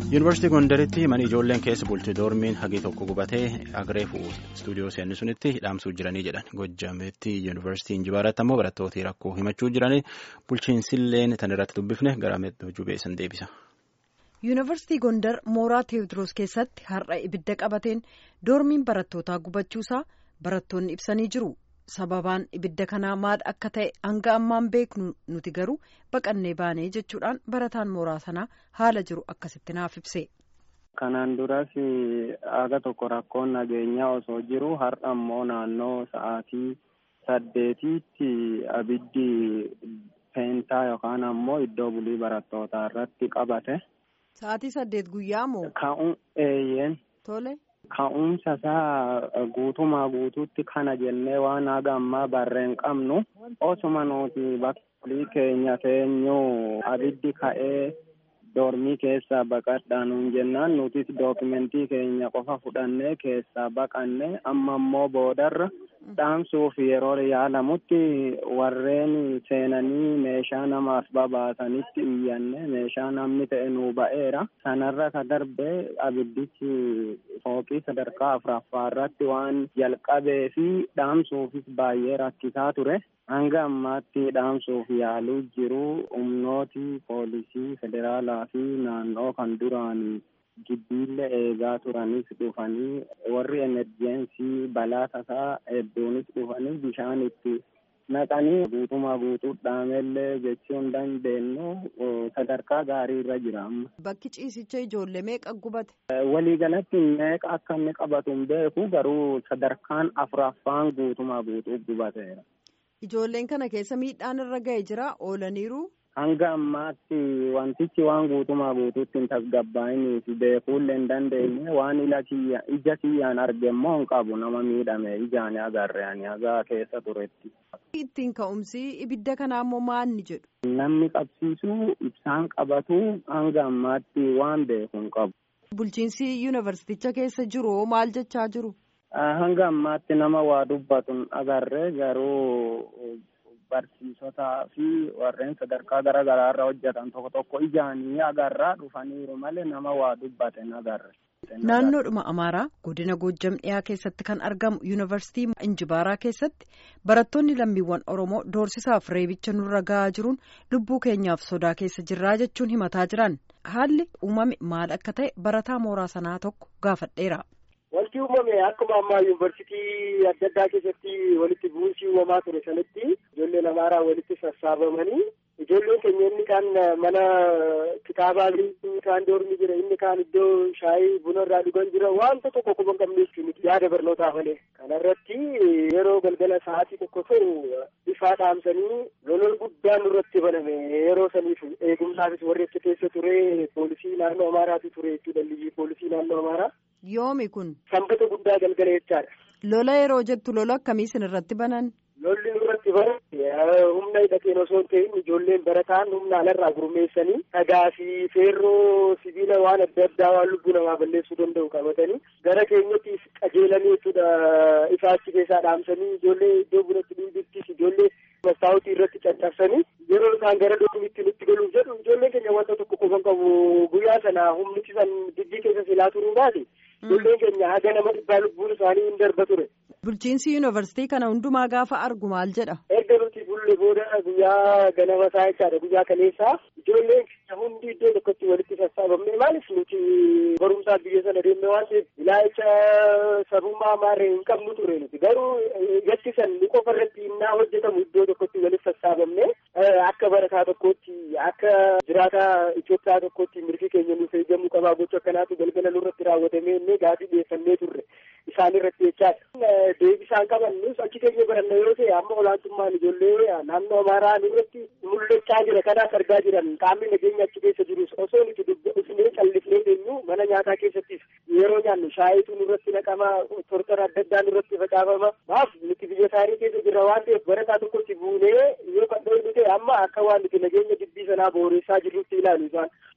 yuunivarsiitii gondaritti mana ijoolleen keessa bulti doormiin hagi tokko gubatee agreefu istuudiyoo seenni sunitti hidhaamsuu jiranii jedhan gojjaametti yuunivarsiitii injibaaratti ammoo barattooti rakkoo himachuu jiranii bulchiinsilleen tan irratti dubbifne gara hojii beessan deebisa. yuunivarsiitii gondar mooraa teewodiroos keessatti har'a ibidda qabateen doormiin barattootaa gubachuusaa barattoonni ibsanii jiru. sababaan ibidda kanaa maal akka ta'e hanga ammaan beeknu nuti garuu baqannee baanee jechuudhaan barataan mooraa sanaa haala jiru akkasitti naaf ibse. Kanaan duras aga tokko rakkoon nageenyaa osoo jiru har'a immoo naannoo sa'aatii saddeetiitti abiddi peentaa yookaan ammoo iddoo bulii barattootaa irratti qabate. Sa'aatii saddeet guyyaa moo? Ka'uun eeyyeen. Tole. Ka'umsa isaa guutumaa guutuutti kana jennee waan haga ammaa barreen qabnu osuma nuti bakka keenya teenyuu abiddi ka'ee doormii keessaa baqadhaa nuun jennaan nutis dookimentii keenya qofa fudhannee keessaa baqanne amma immoo boodarra dhaamsuuf yeroo yaalamutti warreen seenanii meeshaa namaaf babaasanitti iyyanne meeshaa namni ta'e nuu ba'eera sanarra ka darbe abiddichi fooqii sadarkaa afuraffaa irratti waan jalqabee fi dhaamsuufis baay'ee rakkisaa ture hanga ammaatti dhaamsuuf yaaluu jiru humnooti poolisii federaalaa fi naannoo kan duraanii giddiillee eegaa turanis dhufanii warri emerjensii balaa tasaa hedduunis dhufanii bishaan itti naqanii guutumaa guutuu dhaamellee jechuu hin dandeenyu sadarkaa gaarii irra jira amma. Bakki ciisicha ijoollee meeqa gubate? Waliigalatti meeqa akka inni qabatu hin beeku garuu sadarkaan afuraffaan guutumaa guutuu gubateera. Ijoolleen kana keessa miidhaan irra ga'e jira oolaniiru. Hanga ammaatti wantichi waan guutumaa guutuutti hin tasgabbaa'inii fi beekuullee hin dandeenye waan ija kiyyaan arge immoo hin qabu nama miidhame ijaan agarre ani hagaa keessa turetti. Ittiin ka'umsi ibidda kanaa immoo maanni jedhu. Namni qabsiisu ibsaan qabatu hanga ammaatti waan beeku hin qabu. Bulchiinsi yuunivarsiiticha keessa jiru maal jechaa jiru? Hanga ammaatti nama waa dubbatu agarre garuu. Barsiisotaa fi warreen sadarkaa garaa garaa irra hojjetan tokko tokko ijaanii agarraa dhufaniiru malee nama waa dubbate agarre. Naannoodhuma Amaaraa godina Goojjam dhiyaa keessatti kan argamu yuunivarsiitii Injibaaraa keessatti barattoonni lammiiwwan Oromoo doorsisaaf reebicha nurra gahaa jiruun lubbuu keenyaaf sodaa keessa jirraa jechuun himataa jiran haalli uumame maal akka ta'e barataa mooraa sanaa tokko gaafadheera. Wanti uumame akkuma ammaa yuunivarsiitii adda addaa keessatti walitti bu'uunsii uumamaa ture sanatti ijoolleen amaaraa walitti sassaabamanii ijoolleen keenya inni kaan mana kitaabaa inni kaan doormi jira inni kaan iddoo shaayii buna irraa dhugan jira wanta tokko quba hin qabne jechuun yaada barnootaa malee kanarratti yeroo galgala sa'aatii tokko ta'u ifaa dhaamsanii lolol guddaan nurratti baname yeroo saniif eegumsaafis warri achi keessa ture poolisii naannoo amaaraatu ture jechuudha liyyii poolisii naannoo amaaraa. Yoomi kun. Sanbata guddaa galgala jechaadha. Lola yeroo jettu lola akkamii isin irratti banan? Lolli nurratti banan humna hidhateen osoo hin ta'in ijoolleen barataan humna alarraa gurmeessanii dhagaa fi feerroo sibiila waan adda addaa waan lubbuu namaa balleessuu danda'u qabatanii gara keenyatti qajeelanii jechuudha ifaa achi keessaa dhaamsanii ijoollee iddoo bunatti dhiibittis ijoollee mastaawutii irratti caccabsanii yeroo isaan gara doomitti nutti galuuf jedhu ijoolleen keenya wanta tokko qofan qabu guyyaa sana humnichi san dijjii keessa silaa turuu baate ijoolleen keenya haga nama dhibbaa lubbuun isaanii hin darba ture. Bulchiinsi yuunivarsiitii kana hundumaa gaafa argu maal jedha? Erga nuti bulle booda guyyaa ganama isaa jechaadha guyyaa kaleessaa ijoolleen keenya hundi iddoo tokkotti walitti sassaabamne maaliif nuti barumsaaf biyya sana deemne waan ta'eef ilaalcha sabummaa maarree hin qabnu ture nuti garuu gatti san ni qofa irratti innaa hojjetamu iddoo tokkotti walitti sassaabamne akka barataa tokkootti akka jiraataa Itoophiyaa tokkootti mirgi keenya nuuf eegamuu qabaa gocha akkanaatu galgala nurratti raawwatamee inni gaafii dhiyeeffannee turre isaan irratti jechaadha. deebisaan qaban nus achi keenya baranna yoo ta'e amma olaantummaan ijoollee naannoo amaaraa nurratti mul'achaa jira kanaas argaa jiran qaamni nageenya achi keessa jirus osoo nuti dubbifnee callifnee eenyu mana nyaataa keessattis yeroo nyaannu shaayituu nurratti naqama tortora adda addaa nurratti facaafama maaf nuti biyya isaanii keessa jira waan ta'eef barataa tokkotti buunee yoo kan dhoofnu ta'e amma akka waan nuti nageenya dubbii sanaa booressaa jirrutti ilaalu isaan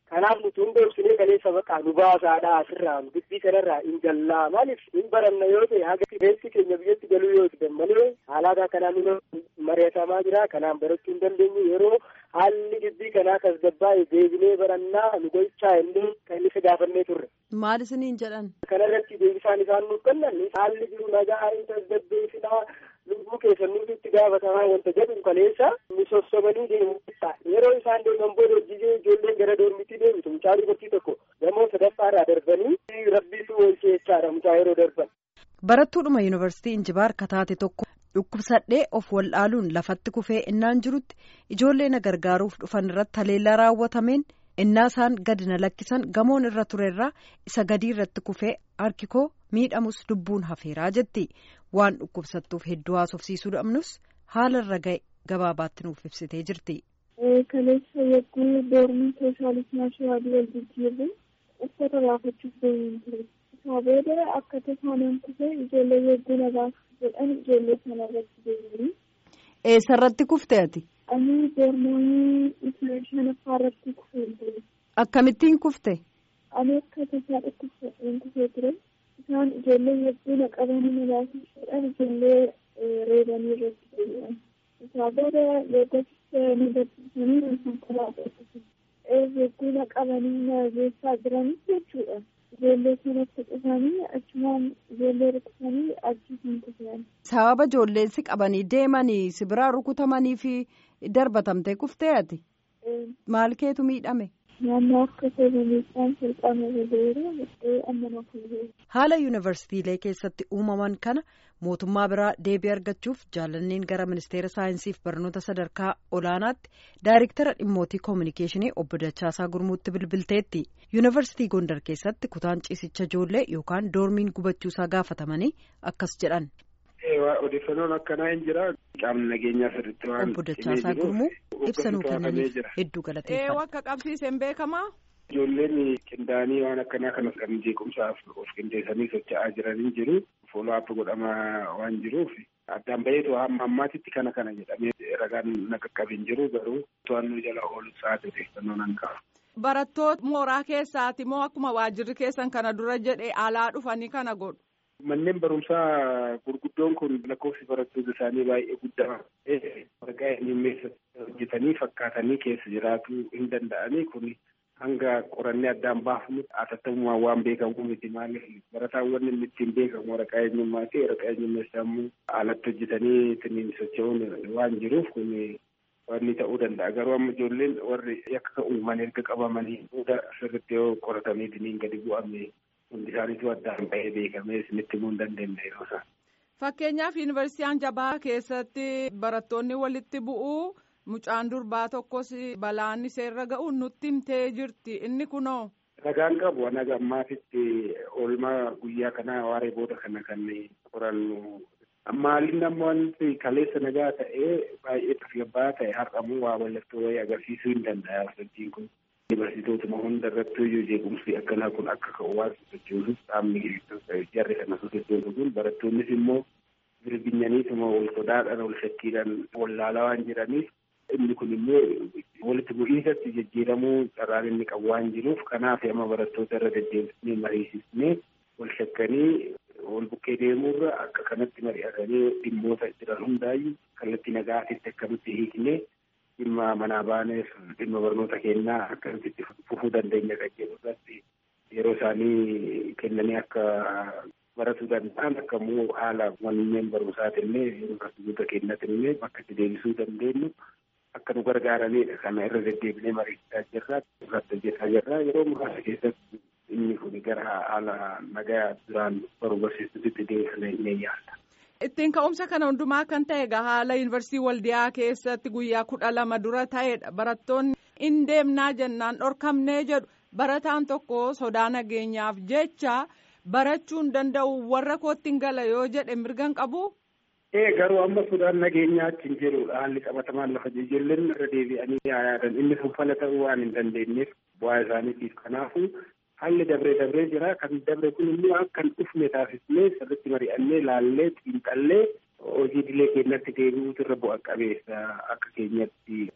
Kanaaf nuti hunda ibsinee kaleessa maqaa nu baasaadha asirraa dubbii kanarraa hin jallaa maaliif hin baranna yoo ta'e haga keessi keenya biyyatti galuu yoo ta'e malee haalaataa kanaan nu mari'atamaa jira kanaan barachuu hin dandeenyu yeroo haalli dubbii kanaa tasgabbaa'e deebinee barannaa nu gochaa illee kan isa gaafannee turre. Maal isiniin jedhan? Kanarratti deebisaan isaan nuuf kennan haalli jiru nagaa hin tasgabbeessinaa lubbuu keessan nuti itti gaafatamaa wanta jedhu kaleessa nu sossobanii deemu yeroo isaan deeman booda hojii ijoolleen gara doormitti deebitu mucaa dubartii tokko gamoo sadaffaarraa darbanii rabbiitu oolchee jechaadha mucaa yeroo darban. Barattuudhuma yuunivarsiitii Injibaar kataate tokko dhukkubsadhee of wallaaluun lafatti kufee innaan jirutti ijoollee na gargaaruuf dhufan irratti haleellaa raawwatameen innaa isaan gadi na lakkisan gamoon irra turerraa isa gadii irratti kufee harki koo miidhamus lubbuun hafeeraa jetti waan dhukkubsattuuf hedduu haasofsiisuu dhabnus haala irra ga'e gabaabaatti nuuf ibsitee jirti. Kaleessa yogguu doormii sooshaalismaa shawaadii wal jijjiirre uffata baafachuuf deemuun ture. Isaa booda akka tasaanaan kufee ijoollee yogguu na baasuuf jedhan ijoollee sana irratti deemanii. Eessarratti kufte ati? Ani doormoonii isa shanaffaa irratti kufee ture. Akkamittiin kufte? Ani akka tasaa dhukkubsadheen kufee ture. Isaan ijoollee yogguu na qabanii na baasuuf jedhan ijoollee reebanii irratti deebi'an. Isaa booda yoggasitti na gabbisanii na konkolaataa yogguu na qabanii na geessaa jiranis jechuudha. Ijoollee sanatti dhufanii achumaan ijoollee rukutamanii achiisan kufan. Sababa ijoolleensi qabanii deemanii si biraa rukutamanii fi darbatamtee kuftee ati? Maal keetu miidhame? Naannoo akka seeramiidhaan salphama booda amma na fuudhee. Haala yuunivarsiitiilee keessatti uumaman kana mootummaa biraa deebii argachuuf jaalanneen gara ministeera saayinsiif barnoota sadarkaa olaanaatti daayiriktara dhimmootii koominikeeshinii obbo Dachaasaa Gurmuutti bilbilteetti. yuunivarsiitii Gondar keessatti kutaan ciisicha ijoollee yookaan doormiin gubachuusaa gaafatamanii akkas jedhan. Odeeffannoon akkanaa hin jira. Qaamni nageenyaa sirriitti waan Obbo Dachaasaa Gurmuu ibsa nuu kennaniif hedduu galateeffadha. Akka qabsiiseen beekamaa. Ijoolleen qindaa'anii waan akkanaa kanas kan jeequmsaaf of qindeessanii socho'aa jiranii jiru. Fooloo godhamaa waan jiruuf addaan baheetu hamma ammaatitti kana kana jedhamee ragaan na qaqqabin jiru garuu to'annoo jala oolu sa'aatii odeeffannoo nan qaba. Barattoota mooraa keessaati moo akkuma waajjirri keessan kana dura jedhee alaa dhufanii kana godhu. Manneen barumsaa gurguddoon kun lakkoofsi barattoota isaanii baay'ee guddaa waraqaa himmeessa hojjetanii fakkaatanii keessa jiraachuu hin danda'anii kun hanga qorannee addaan baafnu atattamumaan waan beekamu miti maaliif barataan inni ittiin beekamu waraqaa eenyummaa fi waraqaa eenyummaa immoo alatti hojjetanii ittiin socho'uun waan jiruuf kun wanni ta'uu danda'a garuu amma ijoolleen warri yakka uuman erga qabamanii booda sirriitti yoo qoratamee diniin gadi bu'ame hundi isaaniitu addaan ba'ee beekamee isinitti himuu hin dandeenye yeroo isaan. Fakkeenyaaf yuunivarsiitiin jabaa keessatti barattoonni walitti bu'uu mucaan durbaa tokkos balaan seerra ga'uun nutti himtee jirti inni kunoo. Ragaan qabu naga ammaatitti oolmaa guyyaa kanaa waaree booda kana kan qorannu Maaliin ammoo wanti kaleessa nagaa ta'ee baay'ee tasgabbaa'aa ta'e har'amuu waa mallattoo wayii agarsiisuu hin danda'a sochiin kun. Yuunivarsiitootuma hunda irratti iyyuu jeequmsi akkanaa kun akka ka'u waan sochoosuuf qaamni jarri kana sochoosu kun barattoonnis immoo birbinyaniituma wal sodaadhaan wal shakkiidhaan wallaalaa waan jiraniif inni kun immoo walitti bu'iinsatti jijjiiramuu carraan inni qabu waan jiruuf kanaaf amma barattoota irra deddeebisnee mariisisnee wal shakkanii wal bukkee deemuurra akka kanatti mari'atanii dhimmoota jiran hundaayyuu kallattii nagaatitti akkamitti hiiknee dhimma manaa baaneef dhimma barnoota kennaa akkamitti fufuu dandeenya kan jedhu irratti yeroo isaanii kennanii akka baratuu danda'an akka immoo haala manneen barumsaatillee yuunivarsiitota kennatillee bakka itti deebisuu dandeenyu akka nu gargaaranidha kana irra deddeebinee mariisaa jirra irratti hojjetaa jirra yeroo muraasa keessatti inni kun gara haala nagaa duraan baruu barsiisutti deebisnee ni yaalla. Ittiin ka'umsa kana hundumaa kan ta'e egaa haala yuunivarsiitii waldiyaa keessatti guyyaa kudha lama dura ta'edha barattoonni in deemnaa jennaan dhorkamnee jedhu barataan tokko sodaa nageenyaaf jecha barachuu hin danda'u warra kootti hin gala yoo jedhe mirgan qabu. Ee garuu amma sodaan nageenyaa achi hin jirudha haalli qabatamaan lafa ijoolleen irra deebi'anii yaadan inni sun fala ta'uu waan hin dandeenyeef bu'aa isaaniitiif kanaafu haalli dabree dabree jira kan dabre kun immoo akka hin dhufne taasisnee sirriitti mari'annee laallee xiinxallee hojii dilee keenyatti deebi'uutu irra bu'a qabeessa akka keenyatti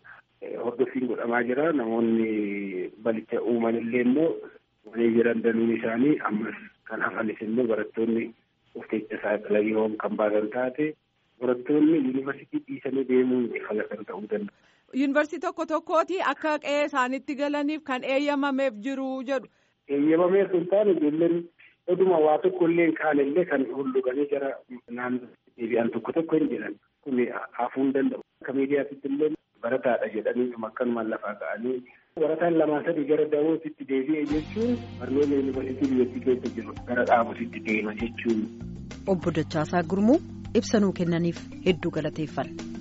hordoffiin godhamaa jira namoonni balicha uuman illee immoo walii jiran danuun isaanii ammas kan hafanis immoo barattoonni of keessa saaxilan yoo kan baasan taate barattoonni yuunivarsiitii dhiisanii deemuun fala kan ta'uu danda'a. Yuunivarsiitii tokko tokkooti akka qe'ee isaanitti galaniif kan eeyyamameef jiru jedhu. Eeyyamameef hin taane ijoolleen oduma waa tokko illee hin kaane illee kan hulluganii jara naannoo deebi'an tokko tokko hin jedhan kun hafuu hin danda'u. Akka miidiyaatitti illee barataadha jedhanii akkanumaan lafaa ka'anii barataan lamaa sadii gara dawootitti deebi'e jechuun barnoota yuunivarsiitii biyyattii keessa jiru gara dhaabusitti deema jechuun. Obbo Dachaasaa Gurmuu ibsa nuu kennaniif hedduu galateeffanna.